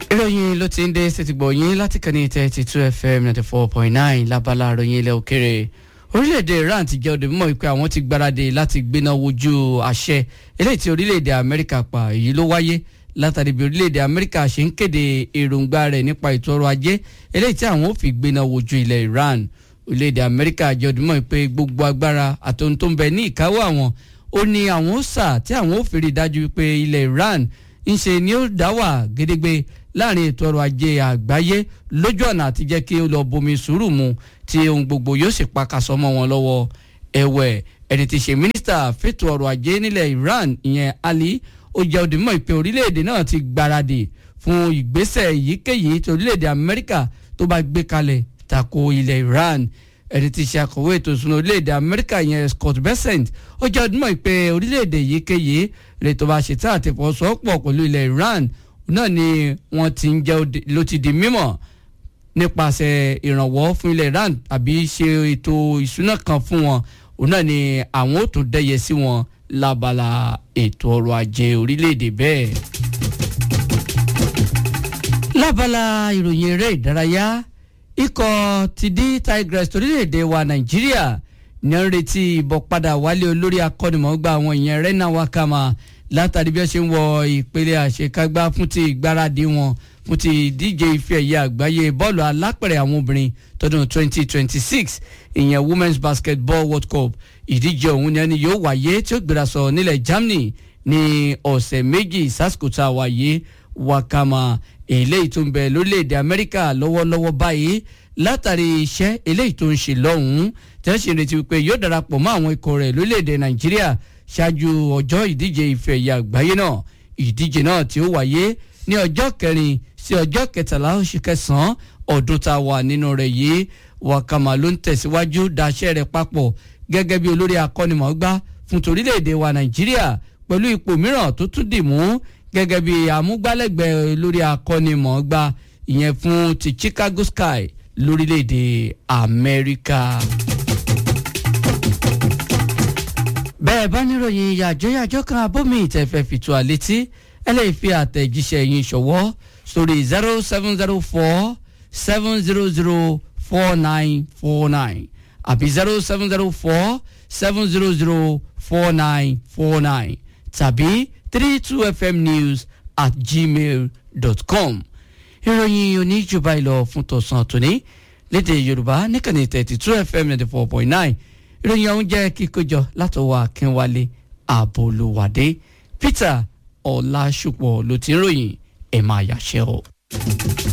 ìròyìn ló ti ń dé ṣètìgbọ̀ yín láti kàní thirty two fm ninety four point nine lábala ìròyìn ilẹ̀ òkèrè orílẹ̀-èdè iran ti jẹ́ òde mímọ́ pé àwọn ti gbáradì láti gbéná wojú àṣẹ eléyìí tí orílẹ̀-èdè amẹ́ríkà pa èyí ló wáyé látàrí bí orílẹ̀-èdè amẹ́ríkà ṣe ń kéde èròǹgbà rẹ̀ nípa ètò ọrọ̀ ajé eléyìí tí àwọn ò fi gbéná wojú ilẹ̀ iran orílẹ̀-èdè amẹ́ríkà jẹ́ òde mímọ́ pé gbogbo agbára àtòun tó ń bẹ ní ìkáwọ́ àwọn ó ní àwọn ó sà tí àwọn ò fi rí dájú pé ilẹ̀ iran ń ṣe ni ó dá wà gédégbé láàrin ètò ọrọ̀ ajé àgbáyé lójú ọ̀nà àti jẹ́ kí ó lọ bomi sùúrù mu tí ohun gbogbo yóò sì pakasọ mọ́ wọn lọ́wọ́ ẹ̀wẹ̀ ẹni tí ṣe mínísítà fètò ọrọ̀ ajé nílẹ̀ Iran ìyẹn Ali ó jẹ́ òdìmọ̀ ìpè orílẹ̀-èdè náà ti gbáradì fún ìgbésẹ̀ èyíkéyìí tí orílẹ̀-èdè Amẹ́ríkà tó bá gbé kalẹ̀ tako ilẹ̀ Iran ẹni tí ṣe akọ̀wé ètò ìṣúná orílẹ̀-èdè Amẹ́ríkà yẹn Scott Bessent ó jẹ́ òdìmọ̀ ìpè orílẹ̀-èdè èyíkéyìí rẹ̀ tó bá ṣetán àti fọwọ́sowọ́pọ̀ pẹ̀lú ilẹ̀ Iran náà ni wọ́n ti ń jẹ́ ló ti di mímọ̀ nípasẹ̀ ìrànwọ́ fún ilẹ̀ Iran àbí ṣe ètò ìṣúná kan fún wọn òun náà ni àwọn ò tún dẹ́yẹ sí wọn lábala ètò ọrọ̀ ajé orílẹ̀-èdè bẹ́ẹ̀. lábala ìròyìn eré ìdárayá ikọ̀ ti di Tigers torílẹ̀-èdè wa Nàìjíríà ní ń retí ìbọ̀padà wálé olórí akọ́nimọ̀ọ́gbà àwọn ìyẹn Rena Wakama látàrí bí wọ́n ṣe ń wọ ìpele àṣekágbá fún ti ìgbáradì wọn fún ti ìdíje ife ẹ̀yẹ àgbáyé bọ́ọ̀lù alápẹ̀rẹ̀ àwọn obìnrin tọdún 2026 ìyẹn women's basketball world cup ìdíje ọ̀hún ni ẹni yóò wáyé tí ó gbéra sọ nílẹ̀ Germany ní ọ̀sẹ̀ méjì sásìkò tá a wáyé Wakama eléyìí tó ń bẹ lórílẹ̀‐èdè Amẹ́ríkà lọ́wọ́lọ́wọ́ báyìí látàrí iṣẹ́ eléyìí tó ń ṣe lọ́hùn-ún tí wọ́n ṣe retí wípé yóò darapọ̀ mọ́ àwọn ikọ̀ rẹ̀ lórílẹ̀‐èdè Nàìjíríà ṣáájú ọjọ́ ìdíje ife ẹ̀yẹ àgbáyé náà ìdíje náà tí ó wáyé ní ọjọ́ kẹrin sí ọjọ́ kẹtàlá oṣù kẹsàn-án ọdún tá a wà nínú rẹ̀ yìí Wakama ló ń tẹ̀síwájú daṣẹ́ rẹ̀ papọ̀ gẹ́gẹ́ bí olórí akọ́nimọ̀ọ́gbá fún torílẹ̀-èdè wa Nàìjíríà pẹ̀lú ipò mìíràn tó tún dì mú gẹ́gẹ́ bí amúgbálẹ́gbẹ̀ẹ́ olórí akọ́nimọ̀ọ́gbá ìyẹn fún ti Chicago Sky lórílẹ̀-èdè Amẹ́ríkà. bẹ́ẹ̀ bá níròyìn yàjóyàjó kan abómi ìtẹ̀fẹ́ fìtú àlétí ẹ lè fi àtẹ̀jíṣẹ́ yín ṣọwọ́ sórí zero seven zero four seven zero zero four nine four nine àbí zero seven zero four seven zero zero four nine four nine tàbí three two fm news at gmail dot com ìròyìn oníjùbá ìlọ fún tọ̀sán tòní lédè yorùbá níkànnì thirty two fm ninety four point nine ìròyìn ọ̀hún jẹ́ kíkójọ látọwọ́ akínwálé àbólúwádé peter ọ̀làṣùpọ̀ ló ti ń ròyìn ẹ̀ máa yàṣẹ́ o.